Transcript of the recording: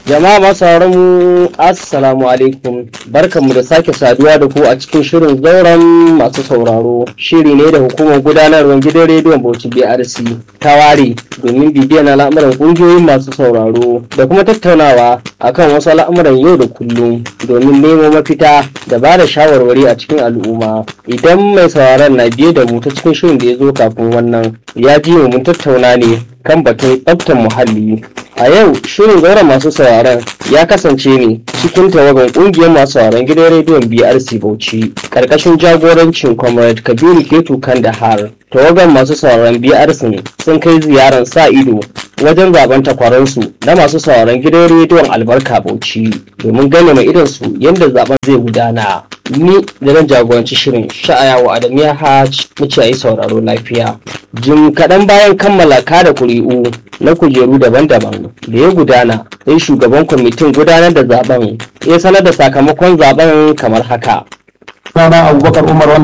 Jama'a masu mu Assalamu alaikum barkanmu da sake saduwa da ku a cikin shirin zauren masu sauraro shiri ne da hukumar gudanarwar gidan rediyon Bauchi BRC ta ware domin bibiyan al'amuran ƙungiyoyin masu sauraro da kuma tattaunawa akan wasu al'amuran yau da kullum domin nemo mafita da ba da shawarwari a cikin al'umma idan mai sauraron na biye da mu ta cikin shirin da ya zo kafin wannan ya ji mu mun tattauna ne kan batun tsaftar muhalli a yau shirin zauren masu sauraron ya kasance ne cikin tawagan kungiyar masu sauraron gidan rediyon brc bauchi karkashin jagorancin comrade kabiru ketu kandahar tawagan masu sauraron brc sun kai ziyarar sa ido wajen zaben takwaransu na masu sauraron gidan rediyon albarka bauchi domin gane mai idansu yadda zaben zai gudana ni da nan jagoranci shirin sha'ayawa adam ya hajj muke yi sauraro lafiya jim kaɗan bayan kammala kada kuri'u na kujeru daban-daban da ya gudana sai shugaban kwamitin gudanar da zaben ya sanar da sakamakon zaben kamar haka Sana Abubakar Umar